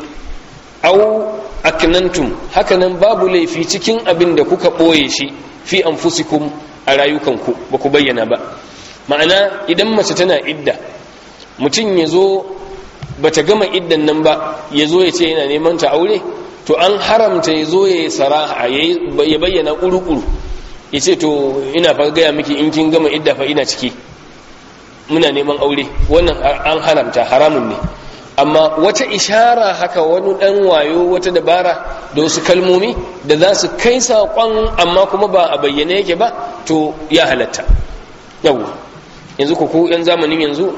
au aknantum hakanan babu laifi cikin abin da kuka ɓoye shi fi anfusikum a rayukanku ba ku bayyana ba ma'ana idan mace tana idda mutum ya zo ba ta gama iddan nan ba ya zo ya ce yana neman ta aure to an haramta ya zo ya yi saraha ya bayyana ƙuru-ƙuru ya ce to ina fa gaya miki in kin gama idda fa ina ciki muna neman aure wannan an haramta haramun ne amma wata ishara haka wani ɗan wayo wata dabara da wasu kalmomi da za su kai saƙon amma kuma ba a bayyane yake ba to ya halatta yau yanzu ku ku 'yan zamanin yanzu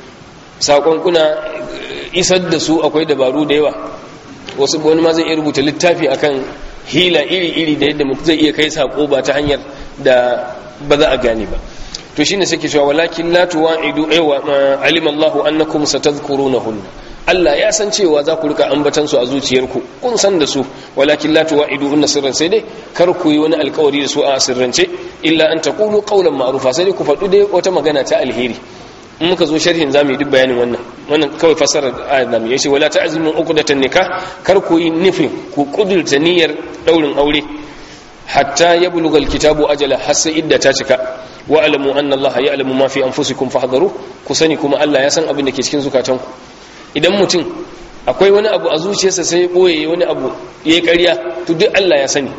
saƙon kuna isar da su akwai dabaru da yawa wasu wani ma zai iya rubuta littafi akan hila iri-iri da yadda mutum zai iya kai sako ba ta hanyar da ba za a gane ba to shine suke cewa walakin la tuwa'idu aywa alima Allahu annakum satadhkurunahunna Allah ya san cewa za ku rika ambatan su a zuciyarku kun san da su walakin la tuwa'idu hunna sirran sai dai kar ku yi wani alkawari da su a sirrance illa an taqulu qawlan ma'rufa sai dai ku faɗu dai wata magana ta alheri in muka zo sharhin zamu yi duk bayanin wannan wannan kawai fasarar ayat zamu yi shi wala ta'zimu uqdatan nikah kar ku yi nufin ku kudurta niyyar daurin aure hatta yablugha alkitabu ajala har sai idda ta cika wa alamu anna allaha ya'lamu ma fi anfusikum fahdharu ku sani kuma Allah ya san abin da ke cikin zukatanku idan mutum akwai wani abu a zuciyarsa sai ya boye wani abu yayi ƙarya to duk Allah ya sani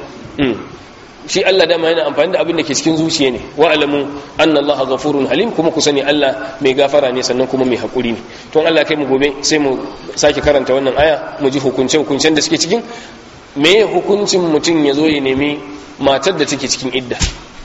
shi Allah dama yana amfani da abin da ke cikin zuciya ne wa alamu anna Allah ghafurun halim kuma ku sani Allah mai gafara ne sannan kuma mai hakuri ne to Allah kai mu gobe sai mu sake karanta wannan aya mu ji hukunce hukuncen da suke cikin me hukuncin mutum ya zo ya nemi matar da take cikin idda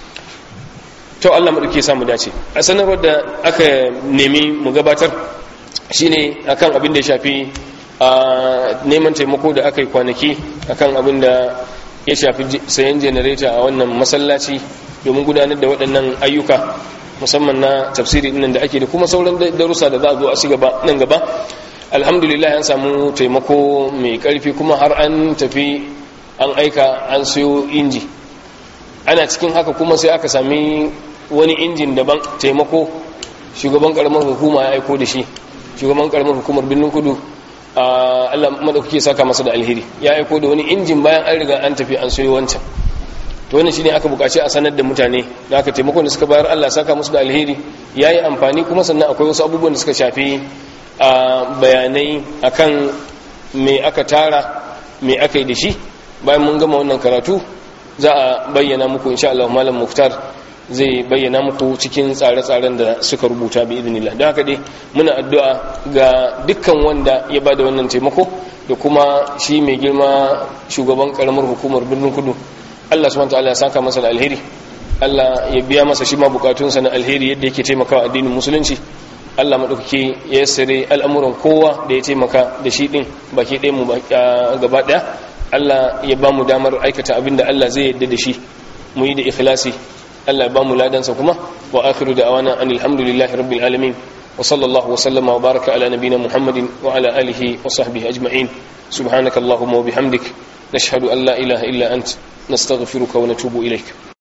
to Allah mu dauke samu dace a sanarwar da aka nemi mu gabatar shine akan abin da ya shafi a neman taimako da aka yi kwanaki akan abin da ya shafi sayan janareta a wannan masallaci domin gudanar da waɗannan ayyuka musamman na tafsiri nan da ake da kuma sauran darussa da za a zo a ci gaba nan gaba alhamdulillah an samu taimako mai ƙarfi kuma har an tafi an aika an siyo inji ana cikin haka kuma sai aka sami wani injin daban taimako shugaban karamar hukuma ya aiko da shi shugaban karamar hukumar birnin kudu Allah madaukake saka masa da alheri ya aiko da wani injin bayan an riga an tafi an soyo wancan to wannan shine aka bukaci a sanar da mutane da aka taimakon da suka bayar Allah saka musu da alheri yayi amfani kuma sannan akwai wasu abubuwan da suka shafi bayanai akan me aka tara me aka yi da shi bayan mun gama wannan karatu za a bayyana muku insha Allah malam Muftar zai bayyana muku cikin tsare-tsaren da suka rubuta bi idinillah don haka dai muna addu'a ga dukkan wanda ya bada wannan taimako da kuma shi mai girma shugaban karamar hukumar birnin kudu Allah subhanahu wataala ya saka masa da alheri Allah ya biya masa shi ma bukatunsa na alheri yadda yake taimakawa addinin musulunci Allah madaukake ya sare al'amuran kowa da ya taimaka da shi din baki ɗaya mu gaba ɗaya Allah ya ba mu damar aikata abin da Allah zai yadda da shi mu yi da ikhlasi Allah ya ba mu ladansa kuma wa akhiru da'wana anil hamdulillahi rabbil alamin wa sallallahu wa sallama wa baraka ala nabiyyina muhammadin wa ala alihi wa sahbihi ajma'in subhanakallahumma wa bihamdik nashhadu an la ilaha illa ant nastaghfiruka wa natubu ilaik